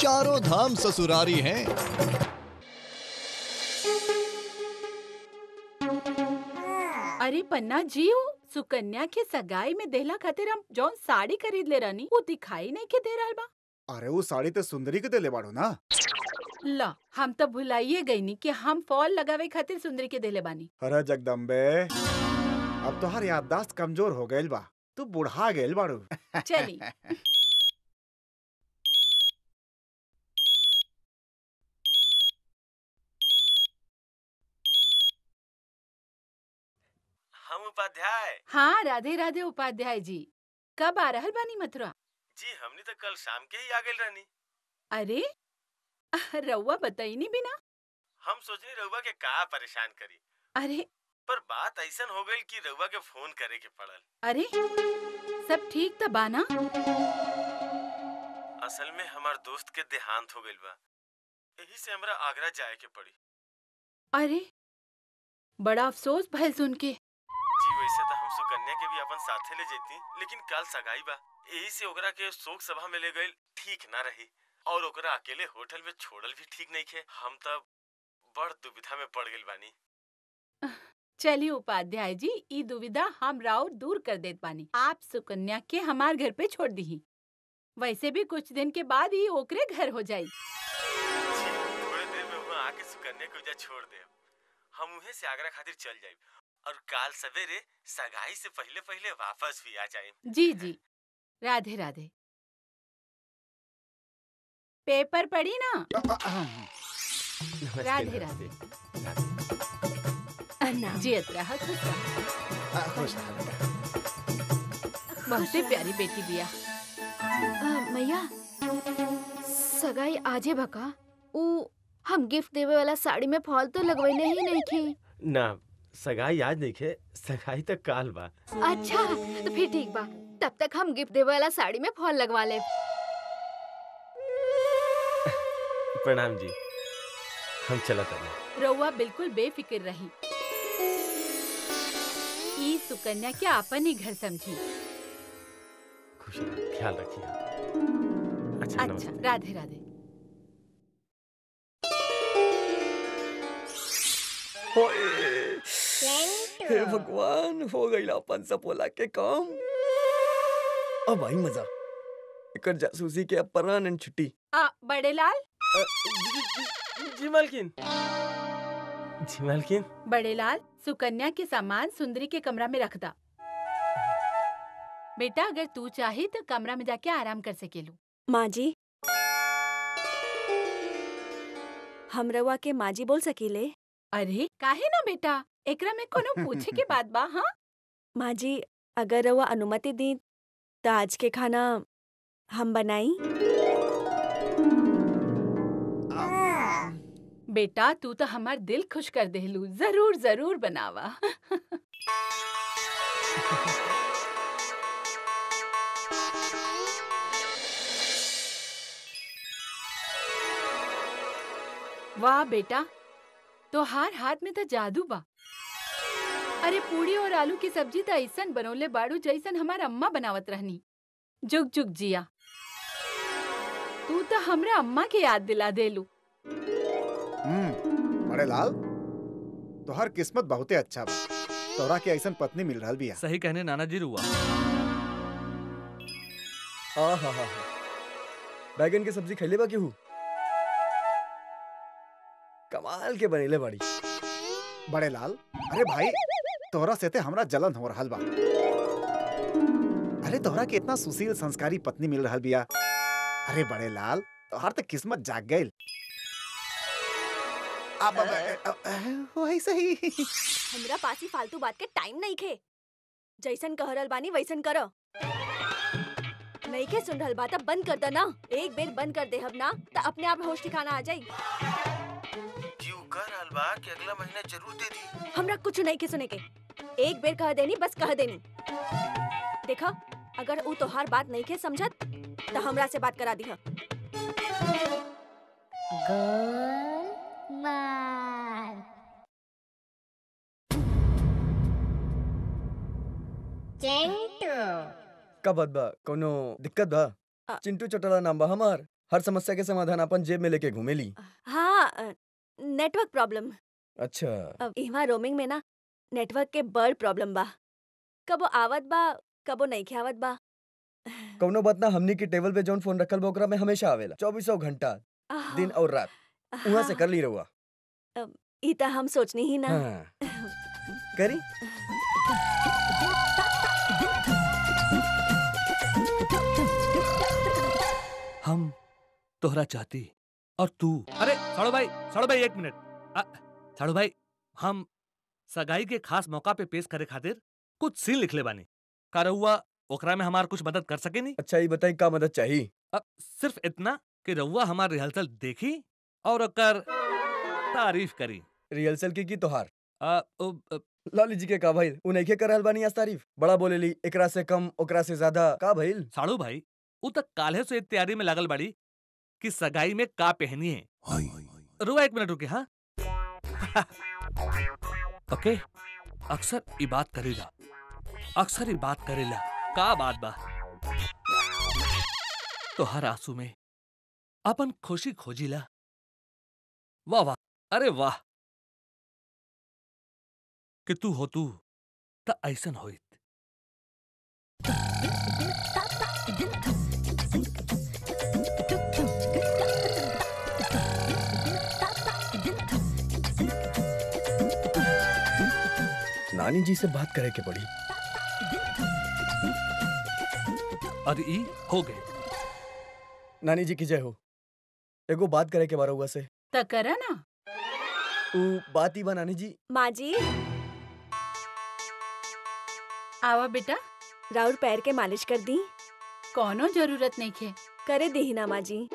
चारों धाम ससुरारी हैं अरे पन्ना जी हो सुकन्या के सगाई में देहला खातिर हम जौन साड़ी खरीद ले रहनी वो दिखाई नहीं के दे रहल बा अरे वो साड़ी तो सुंदरी के देले बाड़ो ना ला हम तो भुलाइए गई नी कि हम फॉल लगावे खातिर सुंदरी के देले बानी अरे जगदम्बे अब तोहार याददाश्त कमजोर हो गइल बा तू बुढ़ा गइल बाड़ू चली हम उपाध्याय हाँ राधे राधे उपाध्याय जी कब आ रहल बानी मथुरा जी हमने तो कल शाम के ही आ गए रहनी अरे रउआ बताई नहीं बिना हम सोचनी रउआ के का परेशान करी अरे पर बात ऐसन हो गई कि रउआ के फोन करे के पड़ल अरे सब ठीक था बाना असल में हमार दोस्त के देहांत हो गइल बा यही से हमरा आगरा जाए के पड़ी अरे बड़ा अफसोस भइल सुन के जी वैसे तो हम सुकन्या के भी अपन साथे ले जेती लेकिन कल सगाई बा यही से ओकरा के शोक सभा में ले गइल ठीक ना रही और ओकरा अकेले होटल में छोड़ल भी ठीक नहीं खे हम तब बड़ दुविधा में पड़ गइल बानी चलिए उपाध्याय जी ई दुविधा हम राव दूर कर देत बानी आप सुकन्या के हमार घर पे छोड़ दी वैसे भी कुछ दिन के बाद ही ओकरे घर हो जाई जी थोड़े देर में वहाँ आके सुकन्या को जा छोड़ दे हम उहे से आगरा खातिर चल जाए और काल सवेरे सगाई से पहले पहले वापस भी आ जाए जी जी राधे राधे पेपर पढ़ी ना राधे राधे जियत रहा खुश रहा खुश रह बेटा बहुते प्यारी बेटी बिया अ, मैया सगाई आजे भका ऊ हम गिफ्ट देवे वाला साड़ी में फॉल तो लगवैले ही नहीं थी ना सगाई आज नहीं खे सगाई तक काल बा अच्छा तो फिर ठीक बा तब तक हम गिफ्ट देवे वाला साड़ी में फॉल लगवा ले प्रणाम जी हम चला तनी रउआ बिल्कुल बेफिक्र रही ई सुकन्या के आपन ही घर समझी खुश रह ख्याल रखिए अच्छा अच्छा नमस्ते राधे राधे हे भगवान हो गईला अपन सपोला के काम अब आई मजा एकर जासूसी के अब परमानेंट छुट्टी आ बड़े लाल अ, जी, जी, जी, जी मालकिन जी मालकिन बड़े लाल सुकन्या के सामान सुंदरी के कमरा में रख दा बेटा अगर तू चाहे तो कमरा में जाके आराम कर सकेलू माँ जी हम रउआ के माँ जी बोल सकीले अरे काहे ना बेटा एकरा में कोनो पूछे के बात बा हाँ माँ जी अगर रउआ अनुमति दी तो आज के खाना हम बनाई बेटा तू तो हमार दिल खुश कर देलू जरूर जरूर बनावा वाह बेटा तोहार हाथ में तो जादू बा अरे पूड़ी और आलू की सब्जी तो ऐसन बनौले बाड़ू जैसन हमार अम्मा बनावत रहनी जुग जुग जिया तू तो हमरा अम्मा के याद दिला देलू हम्म बड़े लाल तोहर किस्मत बहुते अच्छा बा तोरा के ऐसन पत्नी मिल रहल बिया सही कहने नाना जी रुआ आ हा हा हा बैगन की सब्जी खैले बा केहू कमाल के बनेले बाड़ी बड़े लाल अरे भाई तोहरा से ते हमरा जलन हो रहल बा अरे तोहरा के इतना सुशील संस्कारी पत्नी मिल रहल बिया अरे बड़े लाल तोहर तो किस्मत जाग गइल अब अब- अब- अब- वैसे ही हमरा पास ही फालतू बात के टाइम नहीं खे जैसन कह रहल बानी वैसन करो नहीं के सुन रहल बात अब बंद कर दे ना एक बेर बंद कर दे हम ना तो अपने आप होश ठिकाना आ जाई जी उ कह रहल बा कि अगला महीना जरूर दे दी हमरा कुछ नहीं के सुने के एक बेर कह देनी बस कह देनी देखा अगर ऊ तोहार बात नहीं के समझत तो हमरा से बात करा दी का बात बा कोनो दिक्कत बा आ- चिंटू चटला नाम बा हमार हर समस्या के समाधान अपन जेब में लेके घूमेली हाँ अ, नेटवर्क प्रॉब्लम अच्छा अब इहाँ रोमिंग में ना नेटवर्क के बड़ प्रॉब्लम बा कबो आवत बा कबो नहीं आवत बा कौनो बात ना हमनी के टेबल पे जौन फोन रखल बा ओकरा में हमेशा आवेला चौबीसों घंटा आह, दिन और रात वहां से हाँ, कर ली रहुआ ई त हम सोचनी ही ना हाँ करी हम तोहरा चाहती और तू अरे साड़ू भाई साड़ू भाई एक मिनट अ, साड़ू भाई हम सगाई के खास मौका पे पेश करे खातिर कुछ सीन लिखले बानी का रउआ ओकरा में हमार कुछ मदद कर सके नी अच्छा ये बताई का मदद चाहिए अब सिर्फ इतना कि रउआ हमार रिहर्सल देखी और ओकर तारीफ करी रिहर्सल की की तोहार अ, ओ, अ, लाली जी के का भइल उ नइखे करल बानी आज तारीफ बड़ा बोलेली एकरा से कम ओकरा से ज्यादा का भइल साड़ू भाई उ तक काल्हे से तैयारी में लागल बाड़ी कि सगाई में का पहनी है रुआ एक मिनट रुके हाँ ओके अक्सर ई बात करेला अक्सर ई बात करेला का बात बा तो हर आंसू में अपन खुशी खोजिला वाह वाह अरे वाह कि तू हो तू त ऐसन होइत नानी जी से बात करे के पड़ी और ई हो गए नानी जी की जय हो एगो बात करे के बारे हुआ से त करा ना उ बात ही बा नानी जी माँ जी आवा बेटा राउर पैर के मालिश कर दी कौनो जरूरत नहीं खे करे दी ना माँ जी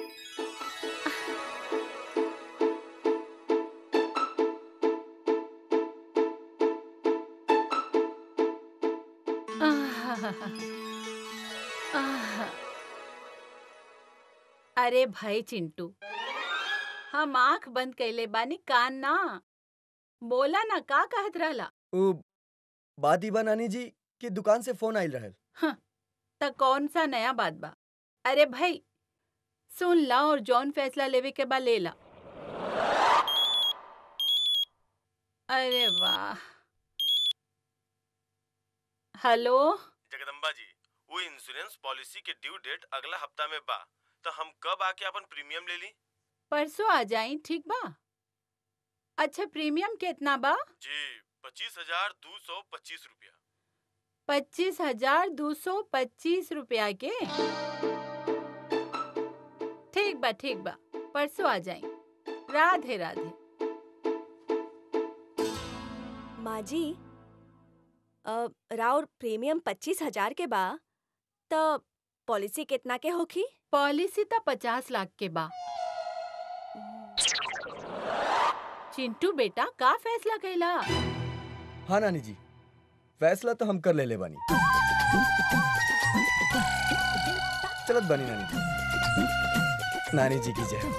अरे भाई चिंटू हम आंख बंद कैले बानी कान ना बोला ना का कहत रहला उ बात ही बा नानी जी कि दुकान से फोन आइल रहल त कौन सा नया बात बा अरे भाई सुन ला और जौन फैसला लेवे के बा ले ला अरे वाह हेलो जगदम्बा जी वो इंश्योरेंस पॉलिसी के ड्यू डेट अगला हफ्ता में बा तो हम कब आके अपन प्रीमियम ले ली परसों आ जाई ठीक बा अच्छा प्रीमियम कितना बा जी पच्चीस हजार दो सौ पच्चीस रुपया पच्चीस हजार दो सौ पच्चीस रुपया के ठीक बा ठीक बा परसों आ जाई राधे राधे माँ जी अ, राउर प्रीमियम पच्चीस हजार के बा त पॉलिसी कितना के होखी पॉलिसी तो पचास लाख के बा चिंटू बेटा का फैसला कैला हाँ नानी जी फैसला तो हम कर ले ले बानी चलत बानी नानी जी नानी जी की जय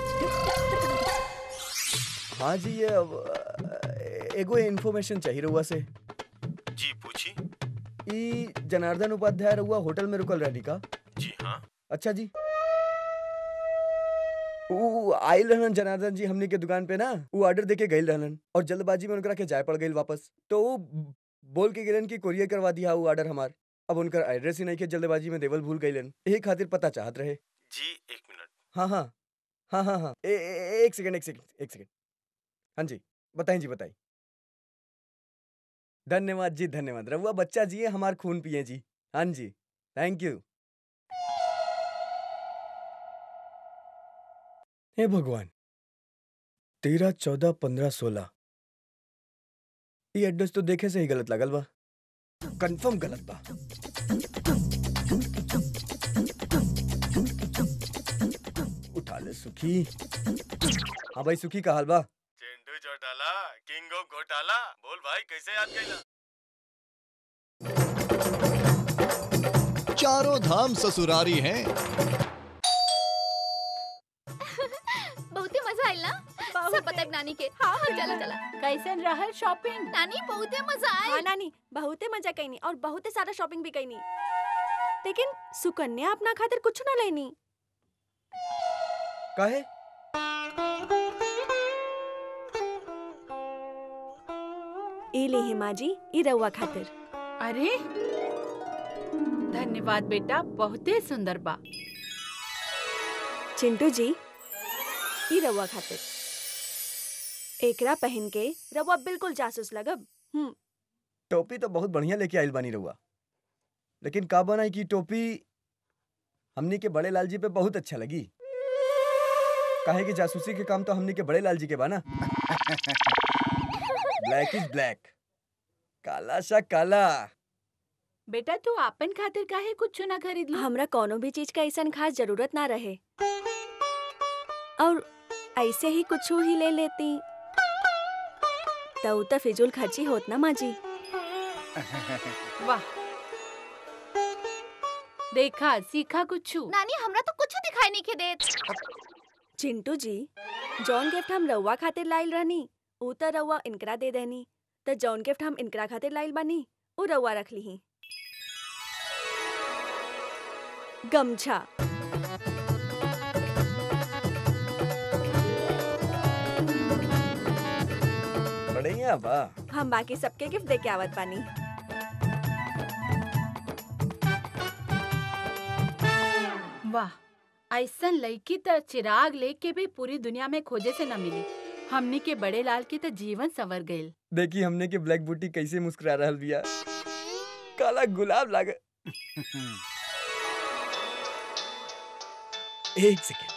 हाँ जी ये अब अ, एगो इन्फॉर्मेशन चाहिए रहुआ से जी पूछी ई जनार्दन उपाध्याय रहुआ होटल में रुकल रहनी का जी हाँ अच्छा जी ऊ आइल रहलन जनार्दन जी हमनी के दुकान पे ना ऊ ऑर्डर देके गइल रहलन और जल्दबाजी में उनकरा के जाय पड़ गइल वापस तो ऊ बोल के गेलन कि कोरियर करवा दिया ऊ ऑर्डर हमार अब उनकर एड्रेस ही नहीं के जल्दबाजी में देवल भूल गइलन यही खातिर पता चाहत रहे जी एक मिनट हाँ हाँ हाँ हाँ हाँ ए, ए, एक सेकंड एक सेकंड एक सेकंड हाँ जी बताएं जी बताएं धन्यवाद जी धन्यवाद रहुआ बच्चा जी है हमार खून पिए जी हाँ जी थैंक यू हे भगवान तेरह चौदह पंद्रह सोलह ये एड्रेस तो देखे से ही गलत लगल बा कंफर्म गलत बा उठा ले सुखी हाँ भाई सुखी का हाल बा चिंटू चौटाला किंग ऑफ घोटाला बोल भाई कैसे याद कैला चारों धाम ससुरारी हैं बहुते मजा आइल ना सब पता है नानी के हाँ हाँ चला चला कैसन रहल शॉपिंग नानी बहुते मजा हाँ आइल नानी बहुते मजा कैनी और बहुते सारा शॉपिंग भी कैनी लेकिन सुकन्या अपना खातिर कुछ ना लेनी काहे ए ले हिमा जी ई रउआ खातिर अरे धन्यवाद बेटा बहुते सुंदर बा चिंटू जी ई रउआ खातिर एकरा पहन के रउआ बिल्कुल जासूस लगब हम्म टोपी तो बहुत बढ़िया लेके आइल बानी रहुआ लेकिन का बनाई की टोपी हमनी के बड़े लाल जी पे बहुत अच्छा लगी काहे कि जासूसी के काम तो हमनी के बड़े लाल जी के बा ना ब्लैक इज ब्लैक काला सा काला बेटा तू आपन खातिर काहे कुछ ना खरीद लो हमरा कोनो भी चीज का ऐसा खास जरूरत ना रहे और ऐसे ही कुछ ही ले लेती तो तो फिजूल खर्ची होत ना माँ जी वाह देखा सीखा कुछ नानी हमरा तो कुछ दिखाई नहीं के देत चिंटू जी जौन गिफ्ट हम रउआ खातिर लाइल रहनी ऊ त रउआ इनकरा दे देनी त जौन गिफ्ट हम इनकरा खातिर लाइल बानी ऊ रउआ रख लीही गमछा बढ़िया बा हम बाकी सबके गिफ्ट दे के आवत बानी वाह ऐसन लड़की त चिराग लेके भी पूरी दुनिया में खोजे से न मिली हमनी के बड़े लाल के त जीवन संवर गइल देखी हमने के ब्लैक बूटी कैसे मुस्कुरा रहल बिया काला गुलाब लाग एक सेकेंड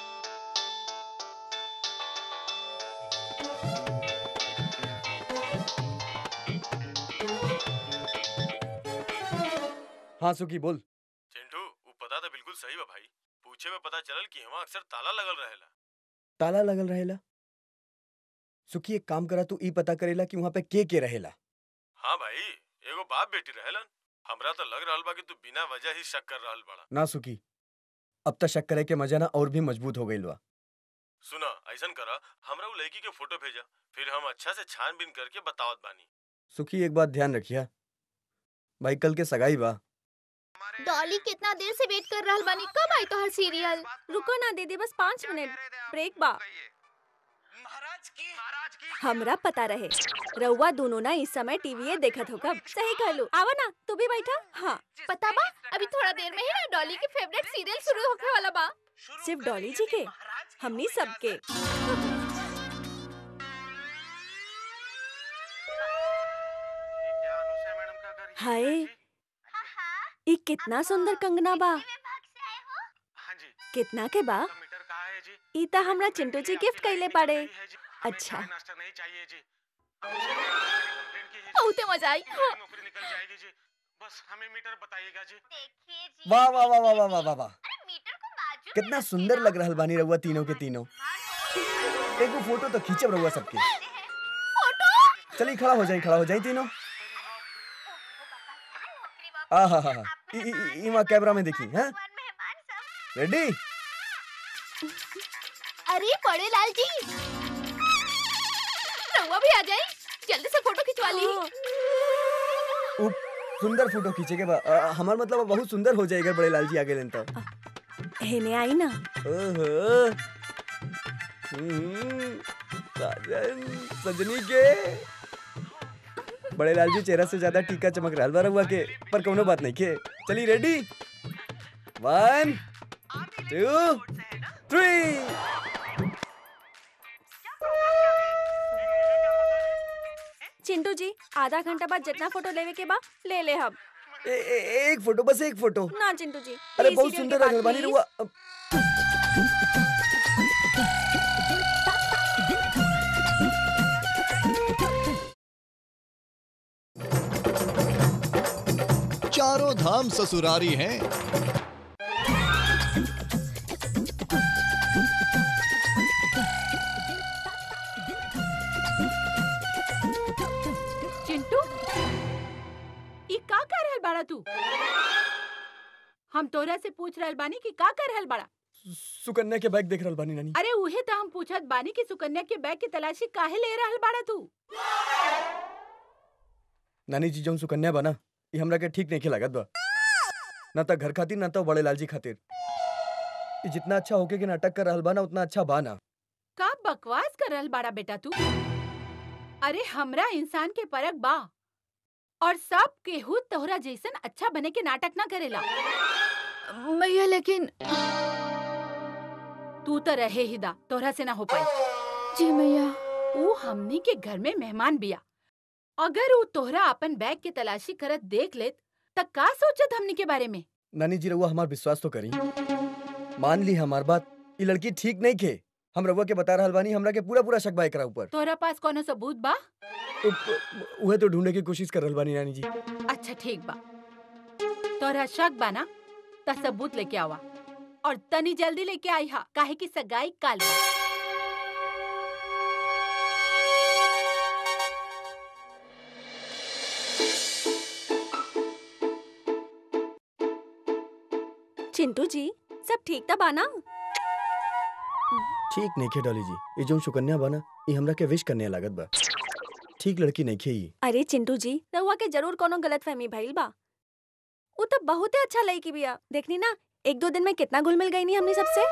हाँ सुखी बोल चिंटू वो पता तो बिल्कुल सही बा भाई पूछे में पता चलल कि वहाँ अक्सर ताला लगल रहेला ताला लगल रहेला सुखी एक काम करा तू ई पता करेला कि वहाँ पे के के रहेला हाँ भाई एगो बाप बेटी रहेलन हमरा तो लग रहल बा कि तू बिना वजह ही शक कर रहल बड़ा ना सुखी अब तक शक करे के मजा ना और भी मजबूत हो गइल बा सुना ऐसन करा हमरा वो लड़की के फोटो भेजा फिर हम अच्छा से छानबीन करके बतावत बानी सुखी एक बात ध्यान रखिया भाई कल के सगाई बा डॉली कितना देर से वेट कर रहल बानी कब आई तो हर सीरियल रुको ना दीदी बस पाँच मिनट ब्रेक बा हमरा पता रहे रउआ दोनों ना इस समय टीवी देखत हो कब सही कहलू आवा ना तू भी बैठा हाँ पता बा अभी थोड़ा देर में ही ना डॉली की फेवरेट सीरियल शुरू होने वाला बा सिर्फ डॉली जी के हमनी सबके हाय ई कितना सुंदर कंगना बा कितना के बा ई त हमरा चिंटू जी गिफ्ट कइले पाड़े अच्छा बहुते मजा आई हाँ। वाह वाह वाह वाह वाह वाह वाह वाह कितना सुंदर लग रहल बानी रहुआ तीनों के तीनों एगो फोटो तो खींचब रहुआ सबके चलिए खड़ा हो जाई खड़ा हो जाई तीनों आ हा हा इमा कैमरा में देखी हैं रेडी अरे बड़े लाल जी रउआ भी आ जाए जल्दी से फोटो खिंचवा ली उ सुंदर फोटो खींचे के बा अ, हमार मतलब बहुत सुंदर हो जाएगा बड़े लाल जी आगे लेन तो हेने आई ना ओहो हम्म, साजन सजनी के बड़े लाल जी चेहरा से ज्यादा टीका चमक रहा बा रहुआ के पर कोनो बात नहीं के चली ready one two three Chintu ji आधा घंटा बाद जितना फोटो लेवे के बा ले ले हम ए, ए, एक फोटो बस एक फोटो ना चिंटू जी अरे प्लीज बहुत सीरियल सुंदर के बाद, लगल बानी प्लीज। रहुआ अब- चारों धाम ससुरारी हैं चिंटू ई का कर रहल बाड़ा तू हम तोरा से पूछ रहल बानी कि का कर रहल बाड़ा सुकन्या के बैग देख रहल बानी नानी अरे उहे तो हम पूछत बानी कि सुकन्या के बैग की तलाशी काहे ले रहल बाड़ा तू नानी जी जौन सुकन्या बना ये हमरा के ठीक नहीं लागत बा ना तो घर खातिर ना तो बड़े लाल जी खातिर ये जितना अच्छा होके के नाटक कर रहल बा ना उतना अच्छा बा ना का बकवास कर रहल बाड़ा बेटा तू अरे हमरा इंसान के परक बा और सब केहू तोहरा जैसन अच्छा बने के नाटक ना करेला मैया लेकिन तू तो रहे ही दा तोहरा से ना हो पाई जी मैया ऊ हमनी के घर में मेहमान बिया अगर ऊ तोहरा अपन बैग के तलाशी करत देख लेत त का सोचत हमनी के बारे में नानी जी रउआ हमार विश्वास तो करी मान ली हमार बात ये लड़की ठीक नहीं खे हम रउआ के बता रहल बानी हमरा के पूरा पूरा शक बा एकरा ऊपर तोहरा पास कोनो सबूत बा तो उहे तो ढूंढे की कोशिश कर रहल बानी नानी जी अच्छा ठीक बा तोहरा शक बा ना त सबूत लेके आवा और तनी जल्दी लेके आई हा काहे की सगाई काल बा चिंटू जी सब ठीक था बाना ठीक नहीं खे डॉली जी ये जो सुकन्या बना ये हमरा के विश करने लागत बा ठीक लड़की नहीं खे ये अरे चिंटू जी रहुआ के जरूर कोनो गलत फहमी भइल बा वो तो बहुते अच्छा लड़की बिया देखनी ना एक दो दिन में कितना घुल मिल गई नी हमनी सबसे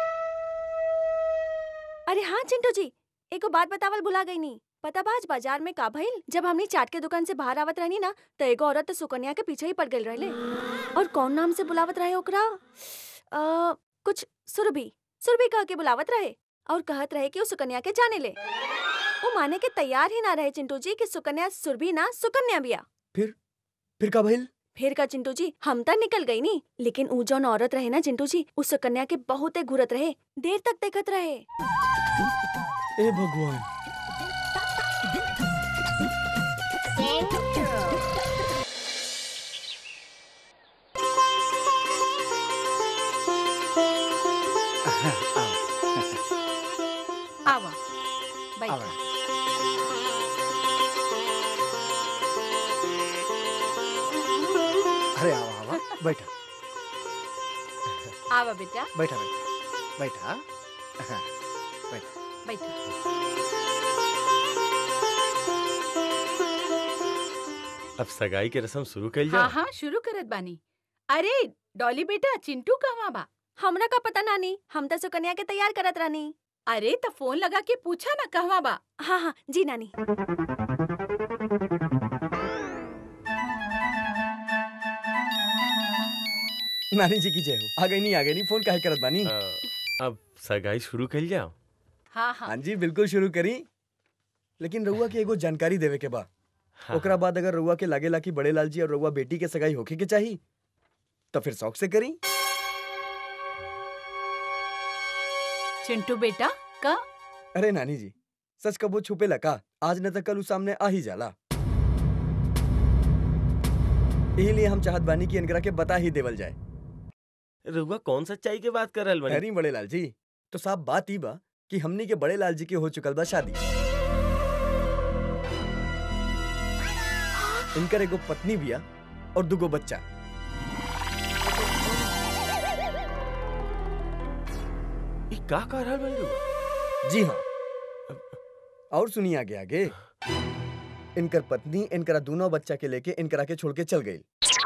अरे हाँ चिंटू जी एको बात बतावल भुला गई नी पता बा आज बाजार में का भइल जब हमनी चाट के दुकान से बाहर आवत रहनी ना तो एगो औरत तो सुकन्या के पीछे ही पड़ गई रहले और कौन नाम से बुलावत रहे ओकरा आ, कुछ सुरभि सुरभि कह के बुलावत रहे और कहत रहे कि वो सुकन्या के जाने ले वो माने के तैयार ही ना रहे चिंटू जी कि सुकन्या सुरभि ना सुकन्या बिया फिर का भइल फिर का चिंटू जी हम तक निकल गई नी लेकिन ऊ जौन औरत रहे ना चिंटू जी उस सुकन्या के बहुते घूरत रहे देर तक देखत रहे ए भगवान आवा बैठा आवा। अरे आवा आवा बैठा आवा बेटा बैठा बैठा बैठा हाँ, बैठा अब सगाई के रस्म शुरू कर हाँ हाँ शुरू करत बानी अरे डॉली बेटा चिंटू कहवा बा हमरा का पता नानी हम तो सुकन्या के तैयार करत रहनी अरे तो फोन लगा के पूछा ना कहवा बा हाँ हाँ जी नानी नानी जी की जय हो आ गई नहीं आ गई नहीं फोन काहे करत बानी अब सगाई शुरू कर जाओ हाँ हाँ हाँ जी बिल्कुल शुरू करी लेकिन रउआ के एगो जानकारी देवे के बा हाँ, ओकरा बाद अगर रउआ के लागेला कि बड़े लाल जी और रउआ बेटी के सगाई होके के चाही तो फिर शौक से करी चिंटू बेटा का अरे नानी जी सच कबो छुपे लका आज न तो कल उ सामने आ ही जाला यही लिए हम चाहत बानी कि इनकरा के बता ही देवल जाए रउआ कौन सच्चाई के बात कर रहल बनी अरे बड़े लाल जी तो साफ बात ही बा कि हमनी के बड़े लाल जी के हो चुकल बा शादी इनकर एगो पत्नी बिया और दुगो बच्चा ई का कर रहल बनी रउआ जी हाँ और सुनिए आगे आगे इनकर पत्नी इनकरा दोनों बच्चा के लेके इनकरा के छोड़ के चल गई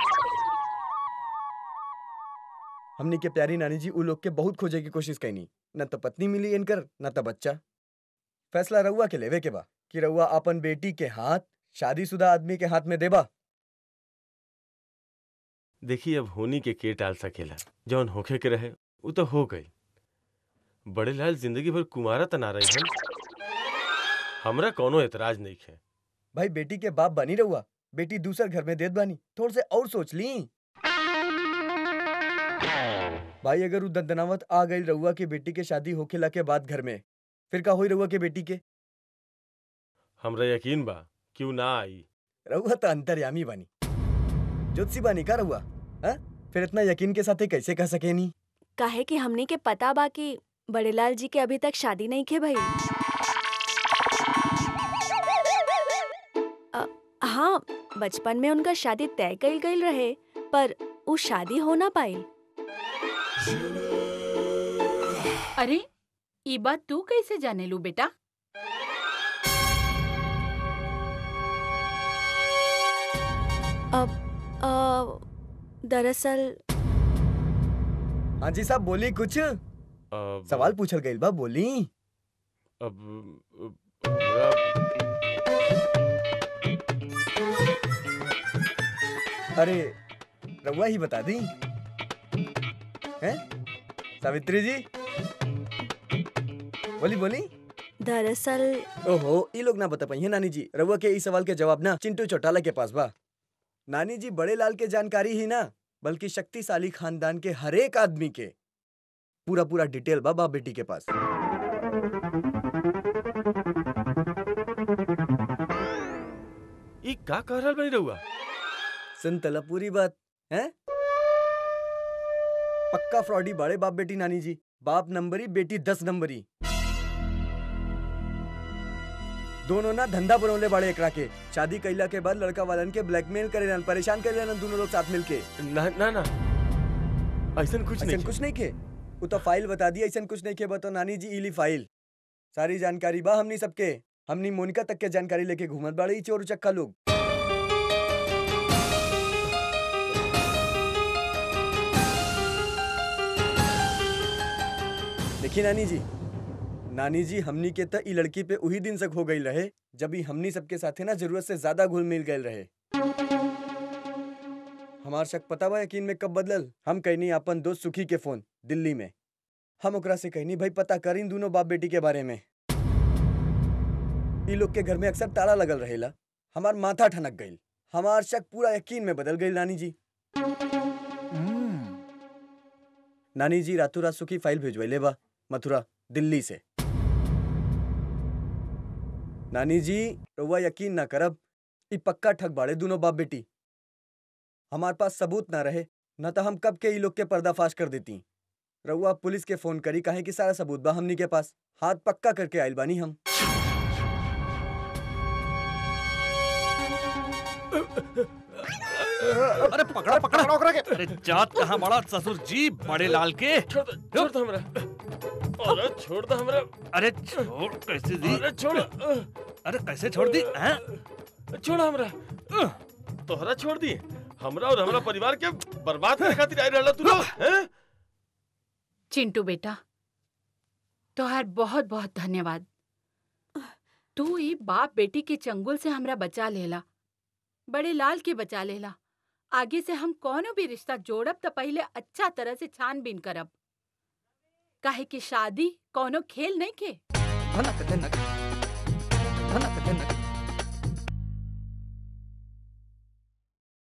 हमनी के प्यारी नानी जी उ लोग के बहुत खोजे की कोशिश कैनी न तो पत्नी मिली इनकर न तो बच्चा फैसला रउआ के लेवे के बा कि रउआ अपन बेटी के हाथ शादीशुदा आदमी के हाथ में देबा देखी अब होनी के के टाल सकेला जौन होखे के रहे उ तो हो गई बड़े लाल जिंदगी भर कुमारा तना रही हन हमरा कोनो एतराज नहीं है भाई बेटी के बाप बनी रहुआ बेटी दूसर घर में देत बानी थोड़ा से और सोच ली भाई अगर उ दंदनावत आ गई रहुआ के बेटी के शादी होखेला के बाद घर में फिर का होई रहुआ के बेटी के हमरा यकीन बा क्यों ना आई रहुआ तो अंतर्यामी बानी ज्योतिषी बानी का रहुआ हाँ? फिर इतना यकीन के साथ कैसे कह सके नी काहे कि हमने के पता बा कि बड़ेलाल जी के अभी तक शादी नहीं के भई अ, हाँ बचपन में उनका शादी तय कइल गइल रहे पर उ शादी हो ना पाई अरे ई बात तू कैसे जाने लू बेटा अ, दरअसल हाँ जी साहब बोली कुछ अब सवाल पूछल गइल बा बोली अब अब- हमरा- अरे रउआ ही बता दी हैं सावित्री जी बोली बोली दरअसल ओहो ई लोग ना बता पाई नानी जी रउआ के ई सवाल के जवाब ना चिंटू चौटाला के पास बा नानी जी बड़े लाल के जानकारी ही ना बल्कि शक्तिशाली खानदान के हर एक आदमी के पूरा पूरा डिटेल बा बाप बेटी के पास ई का कह रहल बनी रहुआ सुन तला पूरी बात हैं पक्का फ्रॉडी बड़े बाप बेटी नानी जी बाप नंबरी बेटी दस नंबरी दोनों ना धंधा बनौले बड़े एकरा के शादी कइला के बाद लड़का वालन के ब्लैकमेल करे परेशान करे दोनों लोग साथ मिलके ना ना ना ऐसन कुछ नहीं ऐसन कुछ नहीं के वो तो फाइल बता दी ऐसन कुछ नहीं के बतो नानी जी इली फाइल सारी जानकारी बा हमनी सबके हमनी मोनिका तक के जानकारी लेके घूमत बाड़े ई चोर चक्का लोग देखी नानी जी नानी जी हमनी के त ई लड़की पे उही दिन से हो गई रहे जब ही हमनी सबके साथे ना जरूरत से ज्यादा घुल मिल गए रहे हमार शक पता बा यकीन में कब बदलल हम कहनी अपन दोस्त सुखी के फोन दिल्ली में हम ओकरा से कहनी भाई पता करीन दोनों बाप बेटी के बारे में ई लोग के घर में अक्सर ताला लगल रहेला हमार माथा ठनक गईल हमार शक पूरा यकीन में बदल गई नानी जी नानी जी रातों रात सुखी फाइल भेजवैले बा मथुरा दिल्ली से नानी जी रउआ यकीन ना करब ई पक्का ठग बाड़े दोनों बाप बेटी हमार पास सबूत ना रहे न तो हम कब के ई लोग के पर्दाफाश कर देती रउआ पुलिस के फोन करी काहे कि सारा सबूत बा हमनी के पास हाथ पक्का करके आइल बानी हम अरे पकड़ा पकड़ा ओकरा के अरे जात कहाँ बड़ा ससुर जी बड़े लाल के छोड़ दो छोड़ दो हमरा अरे छोड़ दो हमरा अरे छोड़ कैसे दी अरे छोड़ अरे कैसे छोड़ दी हैं? छोड़ हमरा तोहरा छोड़ दी हमरा और हमरा परिवार के बर्बाद करे खातिर आई रहला तू लोग हैं चिंटू बेटा तोहार बहुत बहुत धन्यवाद तू ई बाप बेटी के चंगुल से हमरा बचा लेला बड़े लाल के बचा लेला आगे से हम कोनो भी रिश्ता जोड़ब त पहले अच्छा तरह से छानबीन करब काहे कि शादी कोनो खेल नहीं के धनक धनक धनक